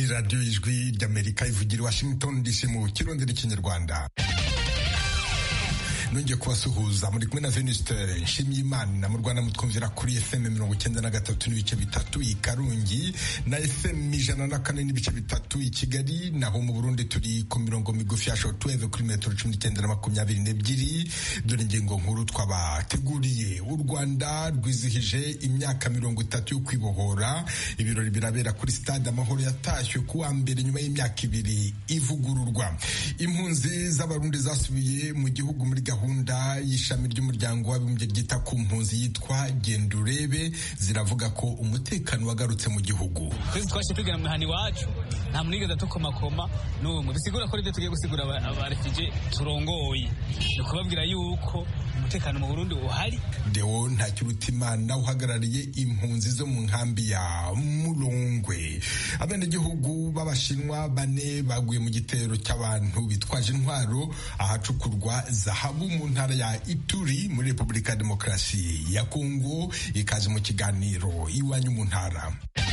radiyo y'ijwi ry'amerika ivugira i washington dc mu kirundi n'ikinyarwanda nongeye kubasuhuza muri kumwe na venuste nshimyimana mu rwanda mutwumvira kuri fm mirongo icyenda na gatatu n'ibice bitatu i karungi na fm ijana na kane n'ibice bitatu i kigali naho mu burundi turi ku mirongo migufi ya shortwave kuri metero cumi n'icyenda na makumyabiri n'ebyiri dore ingingo nkuru twabateguriye u rwanda rwizihije imyaka mirongo itatu yo kwibohora ibirori birabera kuri stade amahoro yatashywe kuwa mbere nyuma y'imyaka ibiri ivugururwa impunzi z'abarundi zasubiye mu gihugu muri gahunda gahunda y'ishami ry'umuryango w'abibumbye ryita ku mpunzi yitwa genda urebe ziravuga ko umutekano wagarutse mu gihugu twese twashe tugera mu mihana iwacu nta munigeze tukomakoma n'umwe bisigura ko ibyo tugiye gusigura abarefije turongoye ni ukubabwira yuko umutekano mu burundi uhari deo ntakirutimana uhagarariye impunzi zo mu nkambi ya murongwe abenegihugu b'abashinwa bane baguye mu gitero cy'abantu bitwaje intwaro ahacukurwa zahabu mu ntara ya ituri muri repubulika ya demokarasi ya kongo ikaze mu kiganiro iwanyu mu ntara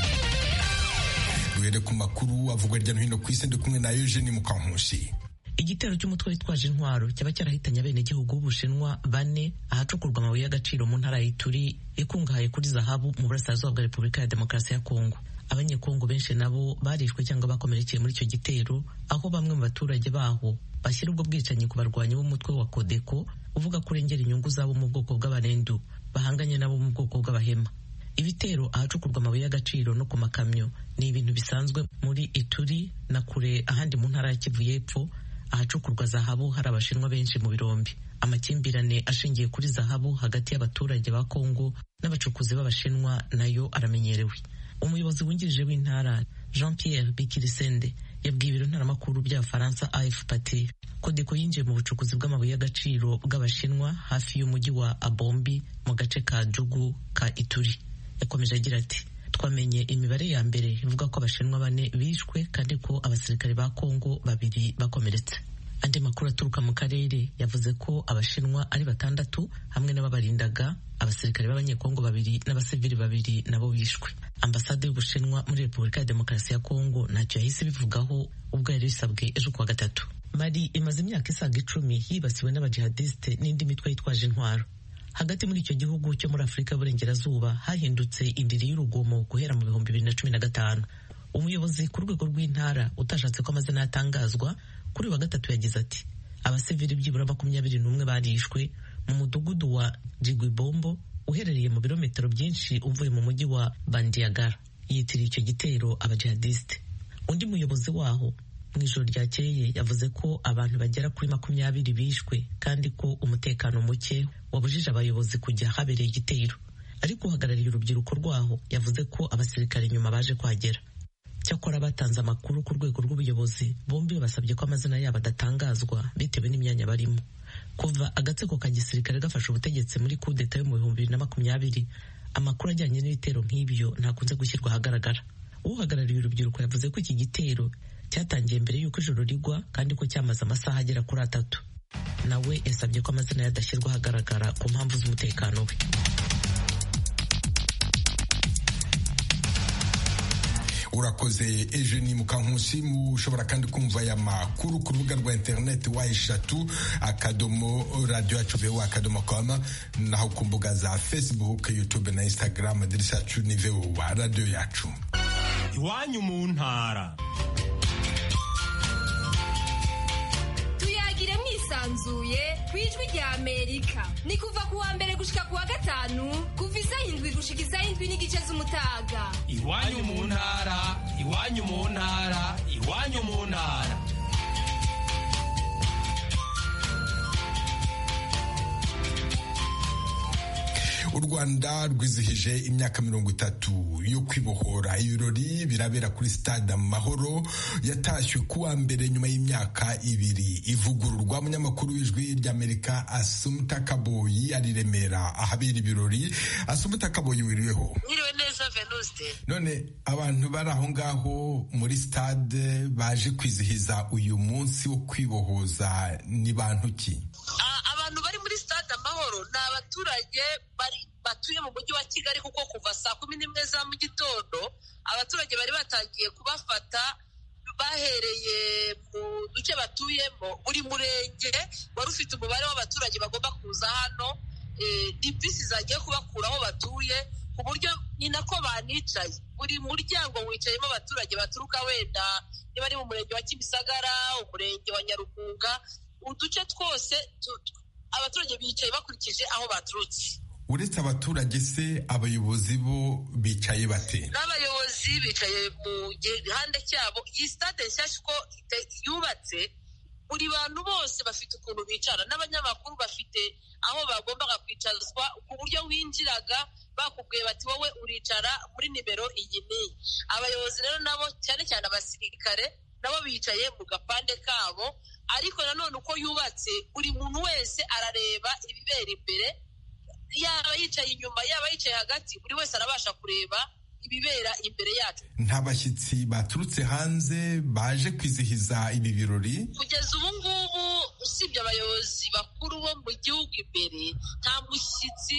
duhere ku makuru avugwa hirya no hino ku isi ndi kumwe na eugene mukankusi igitero cy'umutwe witwaje intwaro cyaba cyarahitanye abenegihugu b'ubushinwa bane ahacukurwa amabuye y'agaciro mu ntara ya ituri ikungahaye kuri zahabu mu burasirazuba bwa repubulika ya demokarasi ya kongo abanyekongo benshi nabo barishwe cyangwa bakomerekeye muri icyo gitero aho bamwe mu baturage baho bashyira ubwo bwicanyi ku barwanyi b'umutwe wa kodeko uvuga ko urengera inyungu zabo mu bwoko bw'abarendu bahanganye nabo mu bwoko bw'abahema ibitero ahacukurwa amabuye y'agaciro no ku makamyo ni ibintu bisanzwe muri ituri na kure ahandi mu ntara ya kivu y'epfo ahacukurwa zahabu hari abashinwa benshi mu birombi amakimbirane ashingiye kuri zahabu hagati y'abaturage ba kongo n'abacukuzi b'abashinwa nayo aramenyerewe umuyobozi wungirije w'intara jean pierre bikirisende yabwiye ibiro ntaramakuru by'abafaransa afpt kodeko yinjiye mu bucukuzi bw'amabuye y'agaciro bw'abashinwa hafi y'umujyi wa abombi mu gace ka jugu ka ituri yakomeje agira ati twamenye imibare ya mbere ivuga ko abashinwa bane bishwe kandi ko abasirikare ba kongo babiri bakomeretse andi makuru aturuka mu karere yavuze ko abashinwa ari batandatu hamwe n'ababarindaga abasirikare b'abanyekongo babiri n'abasivili babiri nabo bishwe ambasade y'ubushinwa muri repubulika ya demokarasi ya kongo ntacyo yahise bivugaho ubwo yari bisabwe ejo kuwa gatatu mari imaze imyaka isaga icumi yibasiwe n'abajihadisite n'indi mitwe yitwaje intwaro hagati muri icyo gihugu cyo muri afurika y'uburengerazuba hahindutse indiri y'urugomo guhera mu bihumbi bibiri na cumi na gatanu umuyobozi ku rwego rw'intara utashatse ko amazina yatangazwa kuri wa gatatu yagize ati abasivili byibura makumyabiri n'umwe barishwe mu mudugudu wa jigwibombo uherereye mu birometero byinshi uvuye mu mujyi wa bandiagara yitiriye icyo gitero abajihadisite undi muyobozi waho mu ijoro ryakeye yavuze ko abantu bagera kuri makumyabiri bishwe kandi ko umutekano muke wabujije abayobozi kujya habereye igitero ariko uhagarariye urubyiruko rwaho yavuze ko abasirikare nyuma baje kuhagera cyakora batanze amakuru ku rwego rw'ubuyobozi bombi basabye ko amazina yabo adatangazwa bitewe n'imyanya barimo kuva agatsiko ka gisirikare gafashe ubutegetsi muri kudeta yo mu bihumbi bibiri na makumyabiri amakuru ajyanye n'ibitero nk'ibyo ntakunze gushyirwa ahagaragara uhagarariye urubyiruko yavuze ko iki gitero cyatangiye mbere y'uko ijoro rigwa kandi ko cyamaze amasaha agera kuri atatu nawe yasabye ko amazina ye adashyirwa ahagaragara ku mpamvu z'umutekano we urakoze eugenie mukankusi mushobora kandi kumva aya makuru ku rubuga rwa interineti wa eshatu akadomo radiyo yacu vewa akadomo koma naho ku mbuga za facebook youtube na instagram aderesi yacu ni vewa radiyo yacu iwanyu mu ntara tuyagire mwisanzuye ku ijwi rya amerika ni kuva ku wa mbere gushika ku wa gatanu kuva isaha indwi gushika isaha indwi n'igice z'umutaga iwanyu mu ntara iwanyu mu ntara iwanyu mu ntara u rwanda rwizihije imyaka mirongo itatu yo kwibohora ibirori birabera kuri stade amahoro yatashywe kuwa mbere nyuma y'imyaka ibiri ivugururwa umunyamakuru w'ijwi ry'amerika asumuta kaboyi ari remera ahabera ibirori asumuta kaboyi wiriweho mwiriwe neza venuste none abantu bari aho ngaho muri stade baje kwizihiza uyu munsi wo kwibohoza ni bantu ki abantu bari muri stade amahoro ni abaturage bari batuye mu mujyi wa kigali kuko kuva saa kumi n'imwe za mu gitondo abaturage bari batangiye kubafata bahereye mu duce batuyemo buri murenge wari ufite umubare w'abaturage bagomba kuza hano ni bisi zagiye kubakura aho batuye ku buryo ni nako banicaye buri muryango wicayemo abaturage baturuka wenda niba ari mu murenge wa kimisagara umurenge wa nyarugunga uduce twose abaturage bicaye bakurikije aho baturutse uretse abaturage se abayobozi bo bicaye bate n'abayobozi bicaye mu gihande cyabo iyi sitade nshyashya uko yubatse buri bantu bose bafite ukuntu bicara n'abanyamakuru bafite aho bagombaga kwicazwa ku buryo winjiraga bakubwiye bati wowe uricara muri nimero iyi n'iyi abayobozi rero nabo cyane cyane abasirikare nabo bicaye mu gapande kabo ariko nanone uko yubatse buri muntu wese arareba ibibera imbere yaba yicaye inyuma yaba yicaye hagati buri wese arabasha kureba ibibera imbere yacu nta bashyitsi baturutse hanze baje kwizihiza ibi birori kugeza ubu ngubu usibye abayobozi bakuru bo mu gihugu imbere nta mushyitsi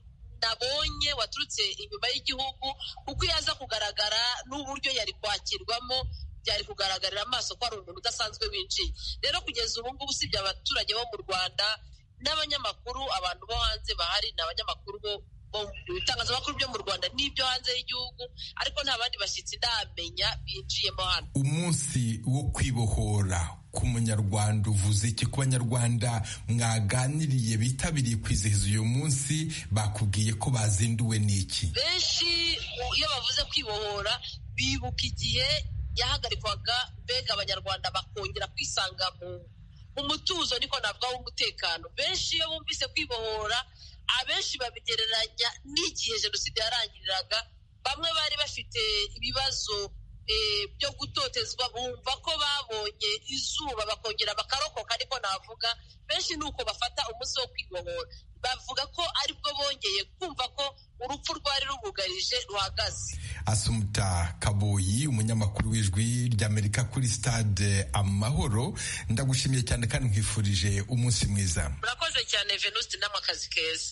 nabonye waturutse inyuma y'igihugu kuko iyo aza kugaragara n'uburyo yari kwakirwamo byari kugaragarira amaso ko ari umuntu udasanzwe winjiye rero kugeza ubu ngubu usibye abaturage bo mu rwanda n'abanyamakuru abantu bo hanze bahari ni abanyamakuru bo ibitangazamakuru byo mu rwanda n'ibyo hanze y'igihugu ariko nta bandi bashyitsi ndamenya binjiyemo hano umunsi wo kwibohora ku munyarwanda uvuze iki ku banyarwanda mwaganiriye bitabiriye kwizihiza uyu munsi bakubwiye ko bazinduwe n'iki benshi iyo bavuze kwibohora bibuka igihe yahagarikwaga mbega abanyarwanda bakongera kwisanga mu umutuzo niko navuga w'umutekano benshi iyo bumvise kwibohora abenshi babigereranya n'igihe jenoside yarangiriraga bamwe bari bafite ibibazo byo gutotezwa bumva ko babonye izuba bakongera bakarokoka ariko navuga benshi ni uko bafata umunsi wo kwibohora bavuga ko aribwo bongeye kumva ko urupfu rwari rubugarije ruhagaze asumuta kaboyi umunyamakuru w'ijwi ry'amerika kuri stade amahoro ndagushimiye cyane kandi nkwifurije umunsi mwiza murakoze cyane venuste n'amakazi keza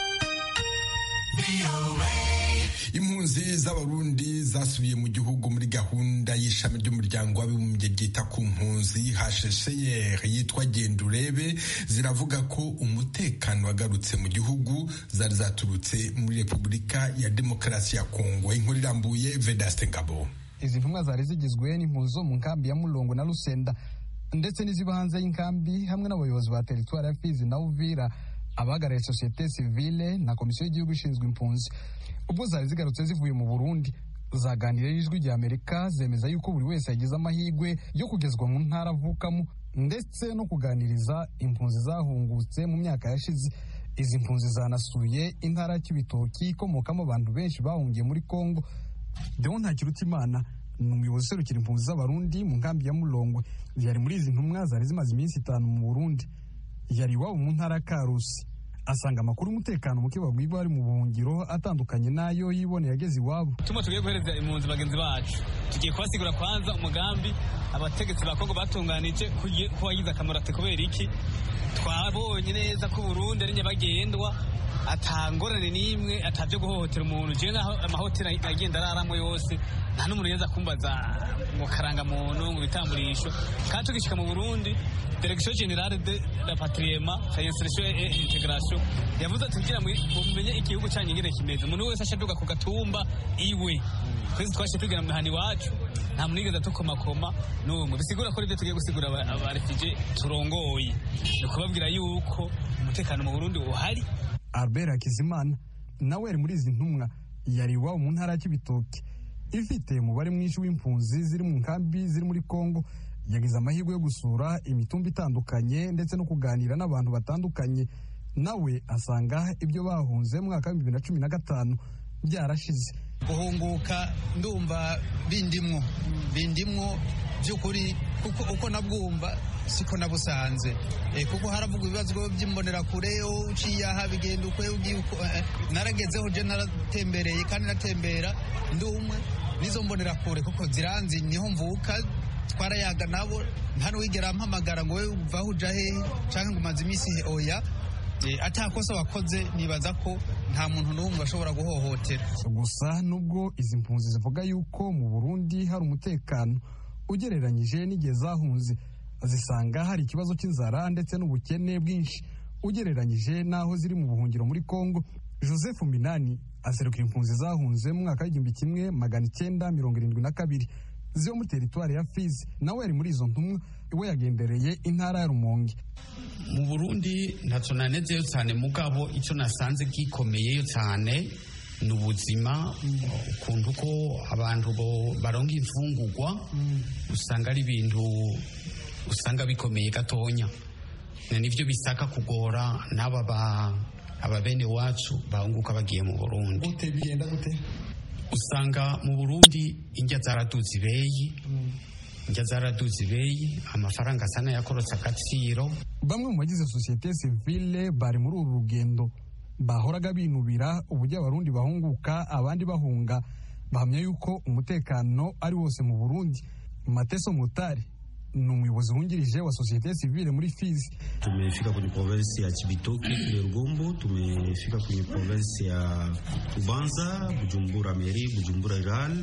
impunzi z'abarundi zasubiye mu gihugu muri gahunda y'ishami ry'umuryango w'abibumbye ryita ku mpunzi hshcr yitwa genda urebe ziravuga ko umutekano wagarutse mu gihugu zari zaturutse muri repubulika ya demokarasi ya kongo inkuru irambuye vedaste ngabo izi ntumwa zari zigizwe n'impunzi zo mu nkambi ya mulongo na rusenda ndetse n'iziba hanze y'inkambi hamwe n'abayobozi ba teritwari ya fizi na uvira abahagarariye sosiyete sivile na komisiyo y'igihugu ishinzwe impunzi ubwo zari zigarutse zivuye mu burundi zaganiriye n'ijwi rya amerika zemeza yuko buri wese yagize amahirwe yo kugezwa mu ntara avukamo ndetse no kuganiriza impunzi zahungutse mu myaka yashize izi mpunzi zanasuye intara y'ibitoki ikomokamo abantu benshi bahungiye muri kongo dewo ntakirutimana ni umuyobozi userukira impunzi z'abarundi mu nkambi ya mulongwe yari muri izi ntumwa zari zimaze iminsi itanu mu burundi yari iwabo mu ntara ya karusi asanga amakuru y'umutekano muke babwiwe bari mu buhungiro atandukanye n'ayo yiboneye ageze iwabo tuma tugiye guhereza impunzi bagenzi bacu tugiye kubasigura kwanza umugambi abategetsi ba kongo batunganije ko wagize akamaro ati kubera iki twabonye neza ko Burundi ari nyabagendwa atangorane n'imwe atabyo guhohotera umuntu je naho amahoteli agenda araramo yose nta n'umuntu yeza kumbaza ngo karangamuntu ngo bitamburisho kandi tugishika mu Burundi Direction Generale de la Patriema Insertion et Integration yavuze ati kugira mumenye igihugu cyanyu ingene kimeze umuntu wese ashaduka ku gatumba iwe twese twashe tugera mu mihani iwacu nta muntu yigeze atukomakoma n'umwe bisigura ko ibyo tugiye gusigura abarefije turongoye ni ukubabwira yuko umutekano mu Burundi uhari Albert Hakizimana nawe yari muri izi ntumwa yari iwabo mu ntara y'ibitoki ifite umubare mwinshi w'impunzi ziri mu nkambi ziri muri Kongo yagize amahirwe yo gusura imitumba itandukanye ndetse no kuganira n'abantu batandukanye nawe asanga ibyo bahunze mu mwaka w'ibihumbi bibiri na cumi na gatanu byarashize guhunguka ndumva bindimwo bindimwo by'ukuri kuko uko nabwumva siko nabusanze kuko haravugwa ibibazo by'imbonerakure uciye aha bigenda ukwe naragezeho je naratembereye kandi natembera ndi umwe n'izo mbonerakure kuko ziranzi niho mvuka twarayaga nabo nta n'uwigera ampamagara ngo we uvaho uja hehe canke ngo umaze iminsi oya atakosa wakoze nibaza ko nta muntu n'umwe ashobora guhohotera gusa nubwo izi mpunzi zivuga yuko mu burundi hari umutekano ugereranyije n'igihe zahunze zisanga hari ikibazo cy'inzara ndetse n'ubukene bwinshi ugereranyije n'aho ziri mu buhungiro muri congo joseph minani aserukira impunzi zahunze mu mwaka w'igihumbi kimwe magana icyenda mirongo irindwi na kabiri ziba muri teritwari ya fizi nawe yari muri izo ntumwa we yagendereye intara ya rumonge mu burundi ntacyo nanezeyo cyane mugabo icyo nasanze gikomeyeyo cyane ni ubuzima ukuntu ko abantu baronga imfungurwa usanga ari ibintu usanga bikomeye gatonya nibyo bisaka kugora n'aba aba bene wacu bahunguka bagiye mu burundi gute bigenda gute usanga mu burundi indya zaraduze ibeyi indya zaraduze ibeyi amafaranga asa n'ayakorotse agaciro bamwe mu bagize sosiyete sivile bari muri uru rugendo bahoraga binubira uburyo abarundi bahunguka abandi bahunga bahamya yuko umutekano ari wose mu burundi mateso mutari ni umuyobozi wungirije wa sosiyete sivile muri Fizi. Tumefika kwenye provinsi ya Chibitoke kule Rugombo, tumefika kwenye provinsi ya Kubanza, Bujumbura Meri, Bujumbura Rural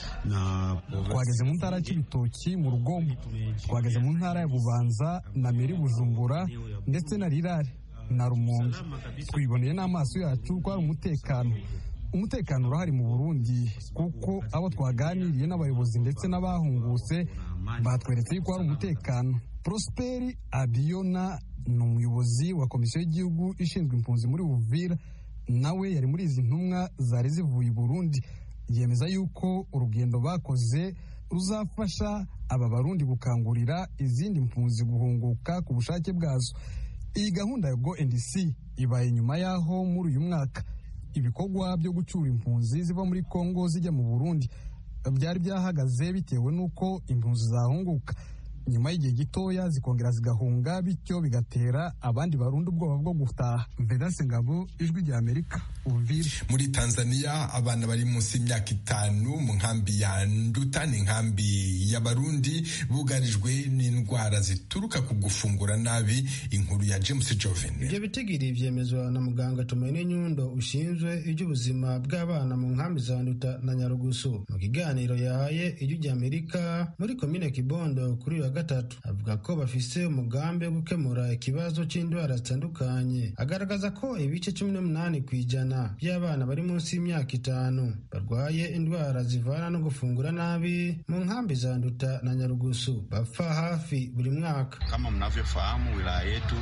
na twageze mu ntara ya Chibitoki mu Rugombo, twageze mu ntara ya Bubanza na Meri Bujumbura ndetse na Rirare na Rumonge. Twiboneye n'amaso yacu ko hari umutekano umutekano urahari mu Burundi kuko abo twaganiriye n'abayobozi ndetse n'abahungutse batweretse yuko hari umutekano prosperi abiyona ni umuyobozi wa komisiyo y'igihugu ishinzwe impunzi muri buvira nawe yari muri izi ntumwa zari zivuye i burundi yemeza yuko urugendo bakoze ruzafasha aba barundi gukangurira izindi mpunzi guhunguka ku bushake bwazo iyi gahunda ya go and see ibaye nyuma y'aho muri uyu mwaka ibikorwa byo gucyura impunzi ziva muri kongo zijya mu burundi byari byahagaze bitewe n'uko impunzi zahunguka nyuma y'igihe gitoya zikongera zigahunga bityo bigatera abandi barundi ubwoba bwo gutaha vedase ngabo ijwi rya amerika uvire muri tanzania abana bari munsi y'imyaka itanu mu nkambi ya nduta ni inkambi y'abarundi bugarijwe n'indwara zituruka ku gufungura nabi inkuru ya james joven ibyo bitigiri byemezwa na muganga tumene nyundo ushinzwe iby'ubuzima bw'abana mu nkambi za nduta na nyarugusu mu kiganiro yahaye ijwi rya amerika muri komine kibondo kuri uyu wa gatatu avuga ko bafise umugambi wo gukemura ikibazo cy'indwara zitandukanye agaragaza ko ibice cumi n'umunani ku ijana by'abana bari munsi y'imyaka itanu barwaye indwara zivana no gufungura nabi mu nkambi za nduta na nyarugusu bapfa hafi buri mwaka kama mnavyofahamu wilaya yetu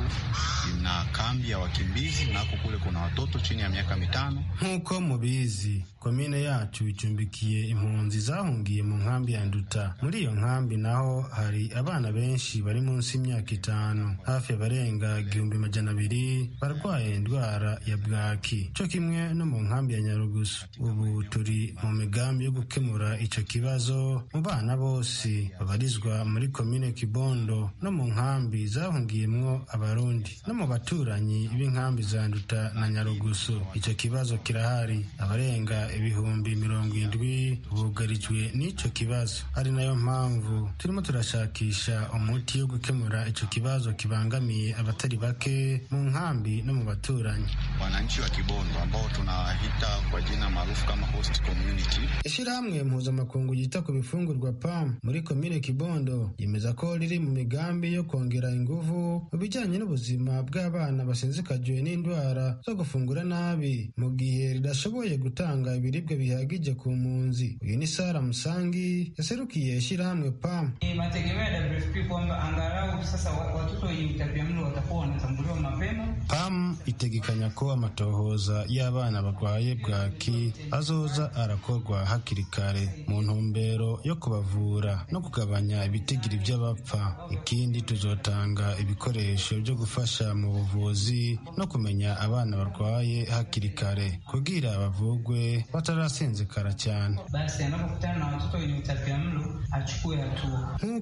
ina kambi ya wakimbizi nako kule kuna watoto chini ya miaka mitano nk'uko mubizi komine yacu icumbikiye impunzi zahungiye mu nkambi ya nduta muri iyo nkambi naho hari abana benshi bari munsi y'imyaka itanu hafi abarenga igihumbi majana abiri barwaye indwara ya bwaki cyo kimwe no mu nkambi ya nyarugusu ubu turi mu migambi yo gukemura icyo kibazo mu bana bose babarizwa muri komine kibondo no mu nkambi zahungiyemwo abarundi no mu baturanyi b'inkambi za nduta na nyarugusu icyo kibazo kirahari abarenga ibihumbi mirongo indwi bugarijwe n'icyo kibazo ari nayo mpamvu turimo turashakisha umuti wo gukemura icyo kibazo kibangamiye abatari bake mu nkambi no mu baturanyi wananchi wa kibondo ambao tunawahita kwa jina maarufu kama host community ishyirahamwe mpuzamakungu ryita ku bifungurwa pam muri komine kibondo yemeza ko riri mu migambi yo kongera ingufu mu bijyanye n'ubuzima bw'abana basinzikajwe n'indwara zo gufungura nabi mu gihe ridashoboye gutanga ibiribwa bihagije ku mpunzi uyu ni sara musangi yaserukiye ishyirahamwe pam mategemeo ya WFP kwamba angalau sasa watoto wenye utapiamlo watakuwa wanatambuliwa mapema. PAM itegekanya ko amatohoza y'abana barwaye bwaki azoza arakorwa hakiri kare mu ntumbero yo kubavura no kugabanya ibitigiri by'abapfa. Ikindi tuzotanga ibikoresho byo gufasha mu buvuzi no kumenya abana barwaye hakiri kare kugira bavugwe batarasinzikara cyane. Basi anapokutana na watoto wenye utapiamlo achukue hatua. Nk'uko bamwe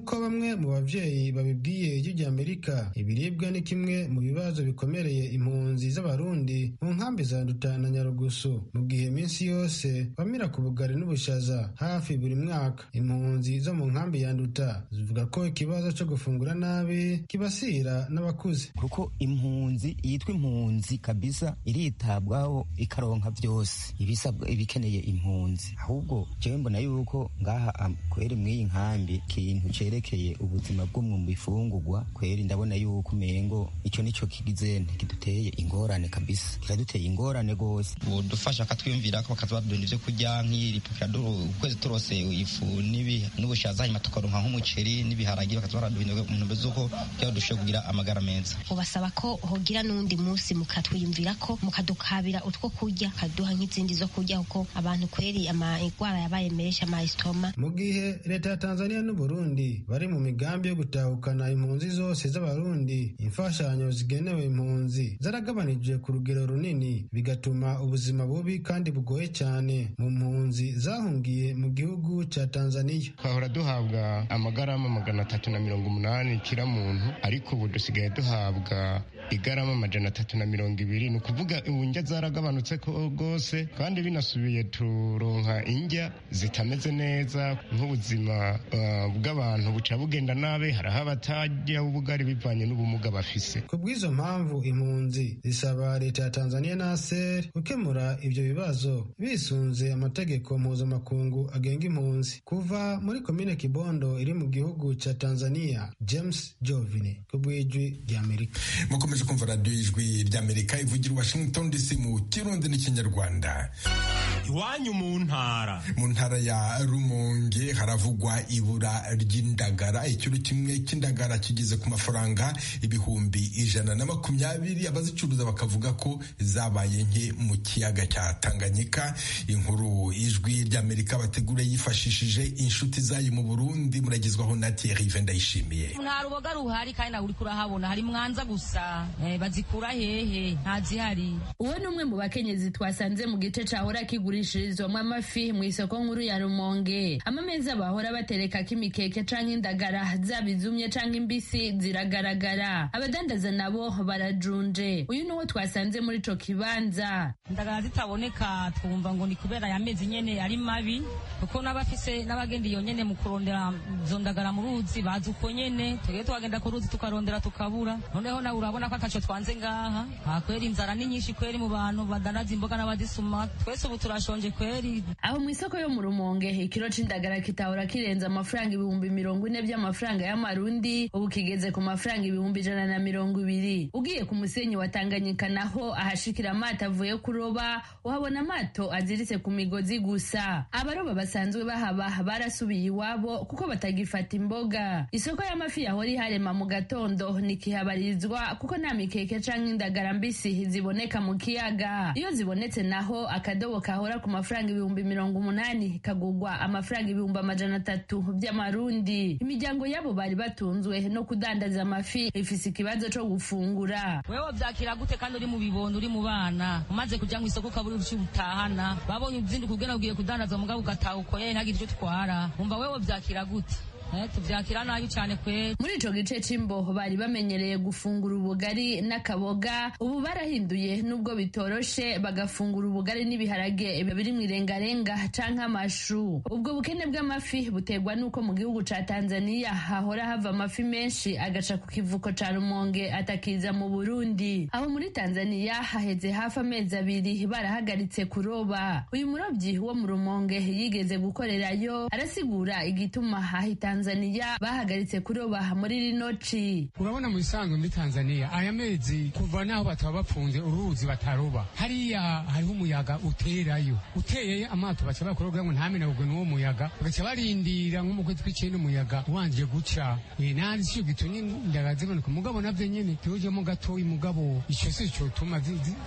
bamwe mu bavyeyi babibwiye ijwi rya amerika ibiribwa ni kimwe mu bibazo bikomereye impunzi z'abarundi mu nkambi za nduta na nyarugusu mu gihe iminsi yose bamira ku bugari n'ubushaza hafi buri mwaka impunzi zo mu nkambi ya nduta zivuga ko ikibazo cyo gufungura nabi kibasira n'abakuze kuko impunzi yitwa impunzi kabisa iritabwaho ikaronka byose ibisabwa ibikeneye impunzi ahubwo jewe mbona yuko ngaha am- kweri mw'iyi nkambi ikintu cerekeye ubuzima bwo mu bifungurwa kweri ndabona yuko umengo ico nico kigizene kiduteye ingorane kabisa kiraduteye ingorane gose budufasha akatwiyumvira ko bakaza baduha ivyo kurya nk'iripukira ukwezi turose ifu n'ibi- n'ubushaza hanyuma tukaronka nk'umuceri n'ibiharagi bakaza baraduha mu ntumbero z'uko kugira ngo dushobore kugira amagara meza ubasaba ko hogira n'undi munsi mukatwiyumvira ko mukadukabira utwo kurya kaduha nk'izindi zo kurya kuko abantu kweri amagwara yabaye menshi amayisitoma mu gihe leta ya tanzania n'uburundi bari mu migambi yo gutahukana impunzi zose z'abarundi imfashanyo zigenewe impunzi zaragabanijwe ku rugero runini bigatuma ubuzima bubi kandi bugoye cyane mu mpunzi zahungiye mu gihugu cya tanzania twahora duhabwa amagarama magana atatu na mirongo umunani kira muntu ariko ubu dusigaye duhabwa igarama amajana atatu na mirongo ibiri ni ukuvuga ubu indya zaragabanutse ko rwose kandi binasubiye turonka indya zitameze neza nk'ubuzima uh, bw'abantu buca bugenda nabi hariho abatajya ubugari bivanye n'ubumuga bafise ku bw'izo mpamvu impunzi zisaba leta ya tanzania na aser gukemura ibyo bibazo bisunze amategeko mpuzamakungu agenga impunzi kuva muri komine kibondo iri mu gihugu cya tanzania james jovine ku bw'ijwi ry'amerika mukomeje kumva radiyo y'ijwi ry'amerika ivugira i washington dc mu kirundi n'ikinyarwanda iwanyu mu ntara mu ntara ya rumonge haravugwa ibura ry'indagara ikiro kimwe cy'indagara kigeze ku mafaranga ibihumbi ijana na makumyabiri abazicuruza bakavuga ko zabaye nke mu kiyaga cya tanganyika inkuru ijwi ry'amerika bategura yifashishije inshuti zayo mu burundi muragezwaho na thierry ndayishimiye nta ruboga ruhari kandi nawe uriko urahabona hari mwanza gusa eh, bazikura hehe ntazihari uwo ni umwe mu bakenyezi twasanze mu gice cahora kigurishirizwamo amafi mu isoko nkuru ya rumonge amameza bahora baterekako imikeke canke indagara zaba izumye canke imbisi ziragaragara abadandaza nabo barajunje uyu ni uwo twasanze muri ico kibanza indagara zitaboneka twumva ngo ni kubera aya mezi nyene ari mabi kuko n'abafise n'abagenda iyo nyene mu kurondera izo ndagara mu ruzi bazi uko nyene twebwe twagenda ku ruzi tukarondera tukabura noneho nawe urabona ko ataco twanze ngaha aha kweri inzara ni nyinshi kweri mu bantu badandaza imboga n'abazisuma twese ubu turashonje kweri aho mu isoko yo mu rumonge ikiro c'indagara kitahora kirenze amafaranga ibihumbi mirongo ine by'amafaranga y'amarundi ubu kigeze ku mafaranga ibihumbi ijana na mirongo ibiri ugiye ku musenyi wa tanganyika naho ahashikira amato avuye kuroba uhabona amato aziritse ku migozi gusa abaroba basanzwe bahaba barasubiye iwabo kuko batagifata imboga isoko y'amafi yahora iharema mu gatondo ntikihabarizwa kuko nta mikeke canke indagara mbisi ziboneka mu kiyaga iyo zibonetse naho akadobo kahora ku mafaranga ibihumbi mirongo umunani kagugwa amafaranga ibihumbi amajana atatu by'amarundi imiryango yabo bari batunzwe no kudandaza amafi ifise ikibazo co gufungura wewe vyakira gute kandi uri mu bibondo uri mu bana umaze kuja mu isoko ukabura uruci utahana babonye uzinduka ugena ugiye kudandaza mugabo ugataha ukoye ntagire icyo utwara umva wewe vyakira gute Eh, tuvyakira nabi cane kweri muri ico gice c'imbo bari bamenyereye gufungura ubugari n'akaboga ubu barahinduye nubwo bitoroshe bagafungura ubugari n'ibiharage biri mu irengarenga canke amashu ubwo bukene bw'amafi buterwa n'uko mu gihugu ca tanzaniya hahora hava amafi menshi agaca ku kivuko ca rumonge atakiza mu burundi aho muri tanzaniya haheze hafi amezi abiri barahagaritse kuroba uyu murobyi wo mu rumonge yigeze gukorerayo arasigura igituma ahita Tanzania bahagaritse kuroba muri rino ci urabona mu bisanzwe muri Tanzania aya mezi kuva naho bataba bapfunze uruzi bataroba hariya hariho umuyaga uterayo uteye amato baca bakoroga ngo ntamenagurwe n'uwo muyaga bagaca barindira nko mu kwezi kw'icenda umuyaga wanje guca eh nari sico gitumye indagara ziboneka mugabo navyo nyene tujemo gatoyi mugabo ico si cotuma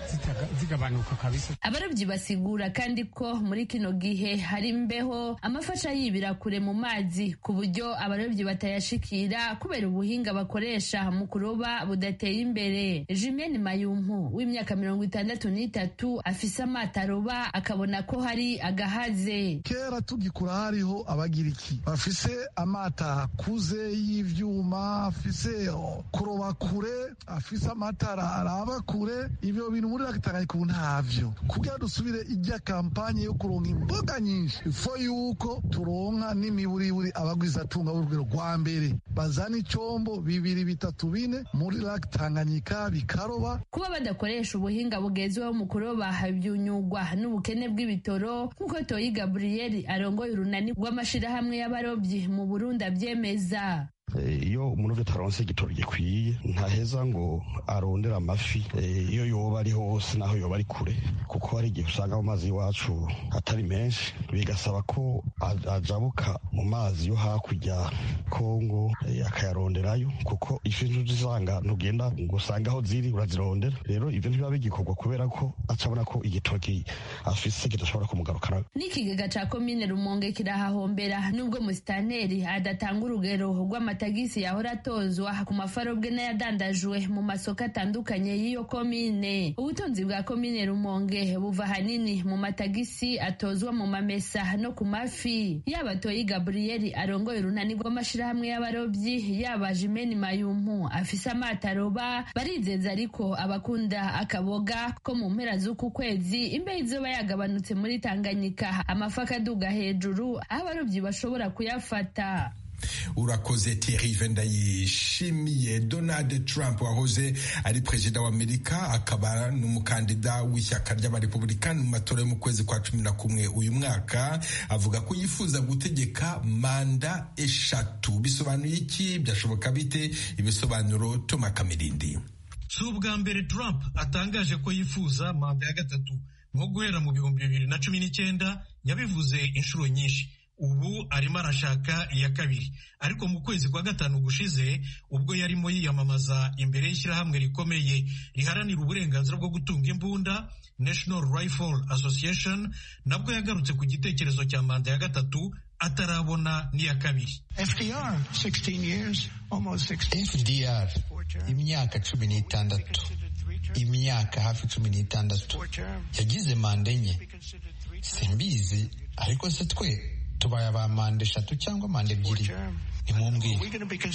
zigabanuka kabisa abarobyi basigura kandi ko muri kino gihe hari imbeho amafasha yibira kure mu mazi ku buryo uburyo abarobyi batayashikira kubera ubuhinga bakoresha mu kuroba budateye imbere jimene mayumpu w'imyaka mirongo itandatu n'itatu afise amato aroba akabona ko hari agahaze kera tugikura hariho abagiriki bafise amato akuze y'ivyuma afise kuroba kure afise amatara araba kure ibyo bintu muri Tanganyika ubu ntavyo kugira dusubire ijya kampanye yo kuronka imboga nyinshi ifo yuko turonka n'imiburiburi abagwizatunga b'urugero rwa mbere bazana icombo bibiri bitatu bine muri lake Tanganyika bikaroba kuba badakoresha ubuhinga bugezweho mu kuroba byunyugwa n'ubukene bw'ibitoro nk'uko Toyi Gabriel arongoye urunani rw'amashirahamwe y'abarobyi mu Burundi abyemeza iyo umuntu utaronse igitoro gikwiye ntaheza ngo arondere amafi iyo yoba ari hose naho yoba ari kure kuko hari igihe usanga mu mazi y'iwacu atari menshi bigasaba ko ajabuka mu mazi yo hakurya kongo akayaronderayo kuko ifi ntuzisanga ntugenda ngo usange aho ziri urazirondera rero ibyo ntibiba bigikorwa kubera ko acabona ko igitoki afise kidashobora kumugarukana n'ikigega ca komine rumonge kirahahombera nubwo musitanteri adatanga urugero rw'amata amatagisi yahora atozwa ku mafarobwe n'ayadandajwe mu masoko atandukanye y'iyo komine ubutunzi bwa komine rumonge buva ahanini mu matagisi atozwa mu mamesa no ku mafi yaba toyi gaburiyeli arongoye urunani rw'amashirahamwe y'abarobyi yaba jimeni mayumpu afise amato aroba barizeza ariko abakunda akaboga ko mu mpera z'uku kwezi imbeho izoba yagabanutse muri tanganyika amafi akaduga hejuru aho abarobyi bashobora kuyafata urakoze Thierry Vendayishimiye Donald Trump wahoze ari perezida wa Amerika akaba n'umukandida w'ishyaka ry'abarepublikani mu matora yo mu kwezi kwa cumi na kumwe uyu mwaka avuga ko yifuza gutegeka manda eshatu bisobanuye iki byashoboka bite ibisobanuro Toma Kamirindi si ubwa mbere Trump atangaje ko yifuza manda ya gatatu nko guhera mu bihumbi bibiri na cumi n'icyenda yabivuze inshuro nyinshi ubu arimo arashaka iya kabiri ariko mu kwezi kwa gatanu gushize ubwo yarimo yiyamamaza imbere y'ishyirahamwe rikomeye riharanira uburenganzira bwo gutunga imbunda National Rifle Association nabwo yagarutse ku gitekerezo cya manda ya gatatu atarabona n'iya kabiri FDR, 16 years, almost 16. FDR imyaka cumi n'itandatu imyaka hafi cumi n'itandatu yagize manda enye simbizi ariko se twe tubaye aba manda eshatu cyangwa manda ebyiri nimumbwire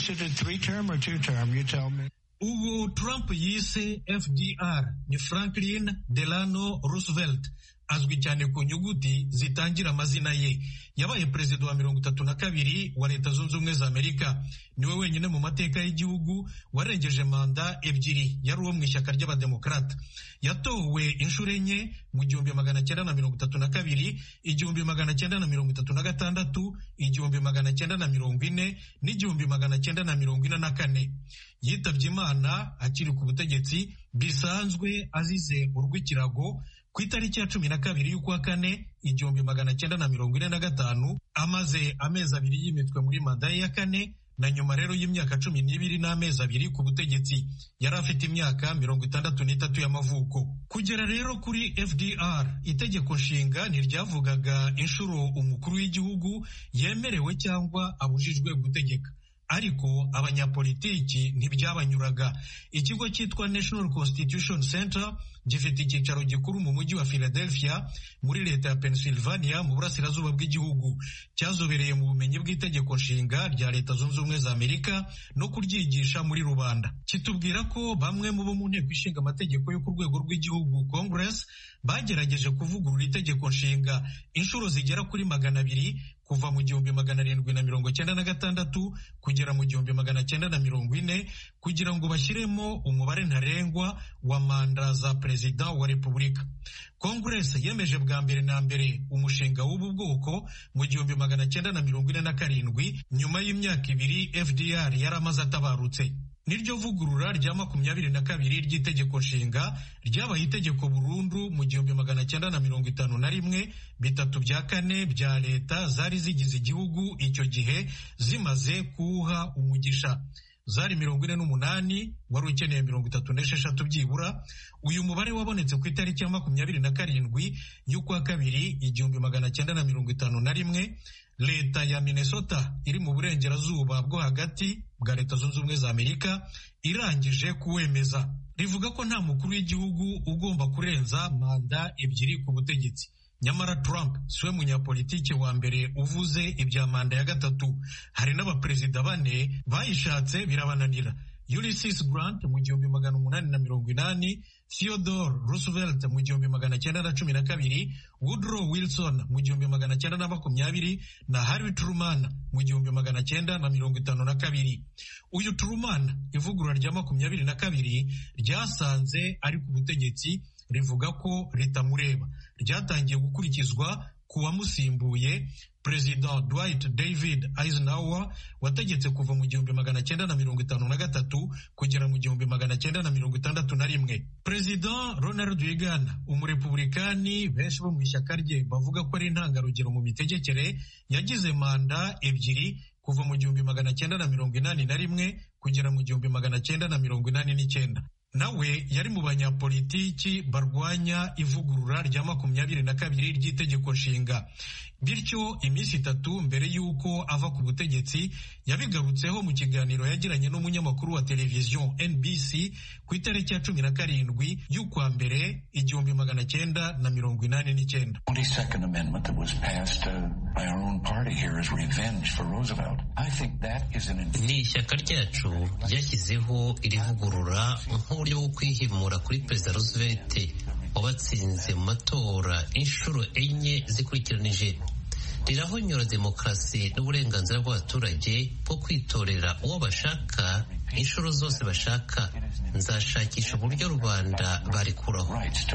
ubu Trump yise FDR ni Franklin Delano Roosevelt azwi cyane ku nyuguti zitangira amazina ye yabaye perezida wa mirongo itatu na kabiri wa leta zunze ubumwe za amerika niwe wenyine mu mateka y'igihugu warengeje manda ebyiri yari uwo mu ishyaka ry'abademokarata yatowe inshuro enye mu gihumbi magana cyenda na mirongo itatu na kabiri igihumbi magana cyenda na mirongo itatu na gatandatu igihumbi magana cyenda na mirongo ine n'igihumbi magana cyenda na mirongo ine na kane yitabye imana akiri ku butegetsi bisanzwe azize urw'ikirago ku itariki ya cumi na kabiri y'ukwa kane igihumbi magana cyenda na mirongo ine na gatanu amaze amezi abiri yimitwe muri manda ye ya kane na nyuma rero y'imyaka cumi n'ibiri n'amezi abiri ku butegetsi yari afite imyaka mirongo itandatu n'itatu y'amavuko kugera rero kuri fdr itegeko nshinga ntiryavugaga inshuro umukuru w'igihugu yemerewe cyangwa abujijwe gutegeka ariko abanyapolitiki ntibyabanyuraga ikigo cyitwa national constitution center gifite icyicaro gikuru mu mujyi wa philadelphia muri leta ya pennsylvania mu burasirazuba bw'igihugu cyazobereye mu bumenyi bw'itegeko nshinga rya leta zunze ubumwe za amerika no kuryigisha muri rubanda kitubwira ko bamwe mu bo mu nteko ishinga amategeko yo ku rwego rw'igihugu congress bagerageje kuvugurura itegeko nshinga inshuro zigera kuri magana abiri kuva mu gihumbi magana arindwi na mirongo cyenda na gatandatu kugera mu gihumbi magana cyenda na mirongo ine kugira ngo bashyiremo umubare ntarengwa wa manda za perezida wa repubulika kongress yemeje bwa mbere na mbere umushinga w'ubu bwoko mu gihumbi magana cyenda na mirongo ine na karindwi nyuma y'imyaka ibiri fdr yari amaze atabarutse niryo vugurura rya makumyabiri na kabiri ry'itegeko nshinga ryabaye itegeko burundu mu gihumbi magana cyenda na mirongo itanu na rimwe bitatu bya kane bya leta zari zigize igihugu icyo gihe zimaze kuwuha umugisha zari mirongo ine n'umunani wari ukeneye mirongo itatu n'esheshatu byibura uyu mubare wabonetse ku itariki ya makumyabiri na karindwi y'ukwa kabiri igihumbi magana cyenda na mirongo itanu na rimwe leta ya minnesota iri mu burengerazuba bwo hagati bwa leta zunze ubumwe za amerika irangije kuwemeza rivuga ko nta mukuru w'igihugu ugomba kurenza manda ebyiri ku butegetsi nyamara Trump siwe munyapolitiki wa mbere uvuze ibya manda ya gatatu hari n'abaperezida bane bayishatse birabananira Ulysses Grant mu gihumbi magana umunani na mirongo inani Theodore Roosevelt mu gihumbi magana cyenda na cumi na kabiri Woodrow Wilson mu gihumbi magana cyenda na makumyabiri na Harry Truman mu gihumbi magana cyenda na mirongo itanu na kabiri uyu Truman ivugurura rya makumyabiri na kabiri ryasanze ari ku butegetsi rivuga ko ritamureba ryatangiye gukurikizwa ku wamusimbuye perezida Dwight David Eisenhower wategetse kuva mu gihumbi magana cyenda na mirongo itanu na gatatu kugera mu gihumbi magana cyenda na mirongo itandatu na rimwe perezida Ronald Reagan umurepublikani benshi bo mu ishyaka rye bavuga ko ari intangarugero mu mitegekere yagize manda ebyiri kuva mu gihumbi magana cyenda na mirongo inani na rimwe kugera mu gihumbi magana cyenda na mirongo inani n'icyenda nawe yari mu banyapolitiki barwanya ivugurura rya makumyabiri na kabiri ry'itegeko nshinga bityo iminsi itatu mbere y'uko ava ku butegetsi yabigarutseho mu kiganiro yagiranye n'umunyamakuru wa televiziyo NBC ku itariki ya cumi na karindwi y'ukwa mbere igihumbi magana cyenda na mirongo inani n'icyenda ni ishyaka ryacu ryashyizeho iri vugurura nk'uburyo bwo kwihimura kuri perezida Roosevelt wabatsinze mu matora inshuro enye zikurikiranije rirahonyora demokarasi n'uburenganzira bw'abaturage bwo kwitorera uwo bashaka inshuro zose bashaka nzashakisha uburyo rubanda barikuraho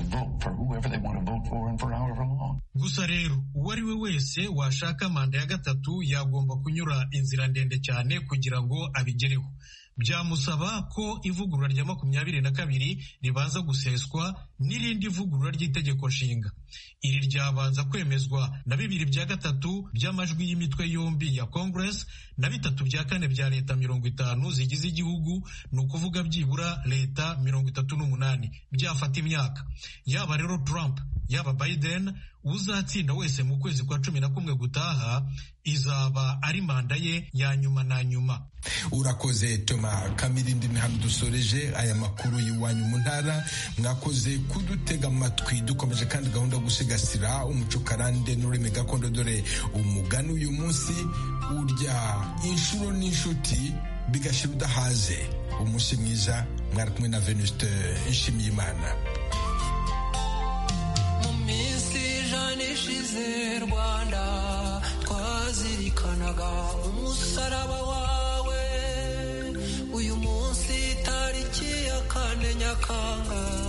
gusa rero uwo ari we wese washaka manda ya gatatu yagomba kunyura inzira ndende cyane kugira ngo abigereho byamusaba ko ivugurura rya makumyabiri na kabiri ribanza guseswa n'irindi vugurura ry'itegeko nshinga iri ryabanza kwemezwa na bibiri bya gatatu by'amajwi y'imitwe yombi ya congress na bitatu bya kane bya leta mirongo itanu zigize igihugu ni ukuvuga byibura leta mirongo itatu n'umunani byafata imyaka yaba rero trump yaba biden uzatsinda wese mu kwezi kwa cumi na kumwe gutaha izaba ari manda ye ya nyuma na nyuma urakoze toma kamirindi ni hano dusoreje aya makuru y'iwanyu mu ntara mwakoze kudutega amatwi dukomeje kandi gahunda yo gusigasira umuco karande n'ururimi gakondo dore umugani uyu munsi urya inshuro n'inshuti bigashira udahaze umunsi mwiza mwari kumwe na venuste nshimiyimana ishize rwanda twazirikanaga umusaraba wawe uyu munsi tariki ya kane nyakanga